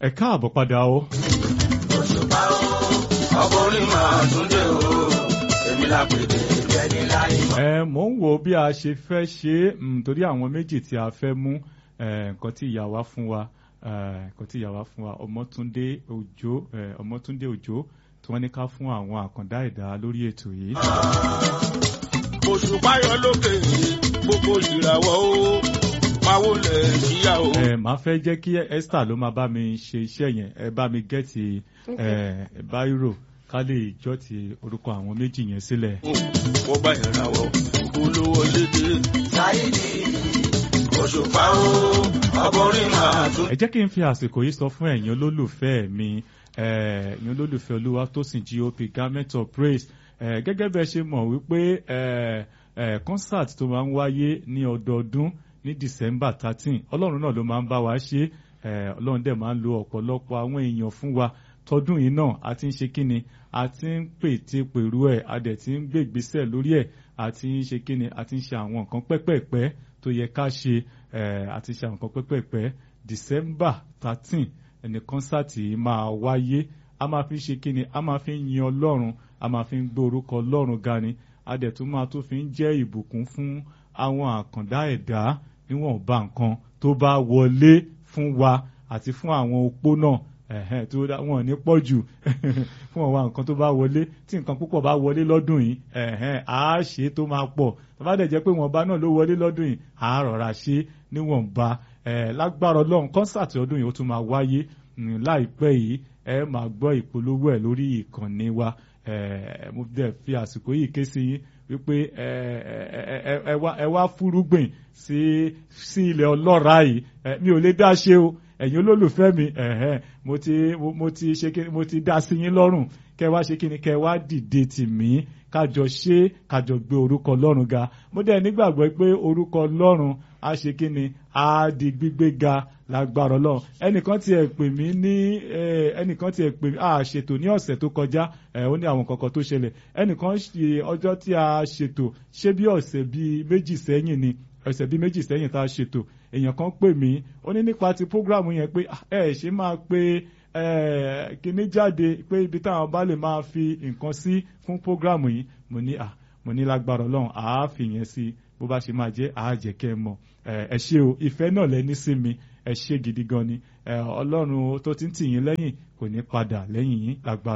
ẹ káàbọ̀ padà o. òṣùpá o ọkùnrin máa tún dé o èmi lápèdè ìjẹni láyé mọ. ẹ mò ń wo bí a ṣe fẹ́ ṣe é mm, torí àwọn méjì tí a fẹ́ mú eh, nǹkan tí ìyá wa fún wa eh, nǹkan tí ìyá wa fún wa Ọmọ́túndé Òjó eh, Ọmọ́túndé Òjó tí wọ́n ní ká fún àwọn àkàndá ẹ̀dá lórí ètò yìí. òṣùpá yọ lókè gbogbo ìràwọ̀ o máa wọlé síyá o. ẹ máa fẹ́ jẹ́ kí Esther ló máa bá mi ṣe iṣẹ́ yẹn ẹ bá mi gẹ́ẹ̀tì eh, báírò ká lè jọ́ ti orúkọ àwọn méjì yẹn sílẹ̀. wọ́n bá ìràwọ̀ olówó lédè. sáyidì òṣùpá o ọkùnrin máa tún. ẹ jẹ́ kí n fi àsìkò yìí sọ fún ẹ̀yin olólùfẹ́ mi eh, ẹ̀yin olólùfẹ́ olúwa tó sìn GOP garment of praise eh, gẹ́gẹ́ bẹ́ẹ̀ ṣe mọ̀ wípé eh, eh, concert tó máa ń wáyé ní ọdọọdún ní December thirteen ọlọ́run náà ló máa ń bá wa ṣe eh, ọlọ́run dẹ̀ máa ń lo ọ̀pọ̀lọpọ̀ àwọn èèyàn fún wa tọdún yìí náà a ti ń ṣe kíni a ti ń pète pèrú ẹ̀ a dẹ̀ ti ń gbé ìgbésẹ̀ lórí ẹ̀ a ti ń ṣe kíni a ti ń ṣe àwọn nǹkan pẹ́pẹ́pẹ́ tó yẹ ká ṣe eh, a ti ṣe àwọn nǹkan pẹ́pẹ́pẹ́ December thirteen ẹni kọ́nsáàtì yìí máa wáyé a máa fi ṣe kíni a máa fi yin ọlọ́run a máa fi ń gbé orúkọ ọlọ́run ga ni a dẹ̀ tún máa tún fi ń jẹ́ ìbùkún fún àwọn àkàndá ẹ̀dá níwọ̀nba nǹkan tó bá wọlé fún wa àti fún àwọn opó náà ẹ̀hẹ́n tó dá wọn ní pọ̀ jù fún ọ̀wá nǹkan tó bá wọlé tí nǹkan púpọ̀ bá wọlé lọ́dún yìí ẹ̀hẹ́n á ṣe tó máa pọ̀ tó bá dẹ̀ jẹ́ pé wọ̀nba náà ló wọlé lọ́dún yìí á rọra ṣe níwọ̀nba ẹ̀ lágbára ọlọ́run kọ́nsàtì ọdún yìí ó tún máa wáyé mm, láìpẹ́ yìí ẹ máa gbọ́ ìpolówó ẹ̀ lórí ìkànnì wa ẹ̀ mo dẹ̀ fi àsìkò yìí ké sí yín wípé ẹ ẹ ẹ ẹ wá ẹ wá fúrúgbìn sí sí ilẹ̀ ọlọ́ràá yìí ẹ mi ò lè dá ṣe o ẹ̀yin olólùfẹ́ mi ẹ̀hẹ́n mo ti mo mo ti ṣe kí mo ti dá sí yín lọ́rùn kẹ́ wá ṣe kí ni kẹ́ wá dìde tì mí kájọ ṣe kájọ gbé orúkọ ọlọ́run ga mo dẹ̀ nígbàgbọ́ pé orúkọ ọlọ́run á ṣe kí ni á di gbígbé ga lágbára ọlọ́run ẹnìkan tiẹ̀ pè mí ní ẹnìkan tiẹ̀ pè mí a ṣètò ní ọ̀sẹ̀ tó kọjá ó ní àwọn kankan tó ṣẹlẹ̀ ẹnìkan ṣe ọjọ́ tí a ṣètò ṣé bí ọ̀sẹ̀ bíi méjì sẹ́yìn ni ọ̀sẹ̀ bíi méjì sẹ́yìn tá a ṣètò èèyàn kan pè mí ó ní nípa ti prógrámù yẹn pé ẹ ṣe máa pe kíní jáde pé ibi táwọn bá lè máa fi nǹkan sí fún prógrámù yìí mo ní à mo ní lágbára ọlọ́run àá fi yẹn sí bó bá ṣe máa jẹ́ àá jẹ́ kẹ́ ẹ mọ̀ ẹ ṣé o ìfẹ́ náà lẹ́ni sí mi ẹ ṣé gidi gan ni ọlọ́run tó ti ń tì yín lẹ́yìn kò ní padà lẹ́yìn yín lágbára.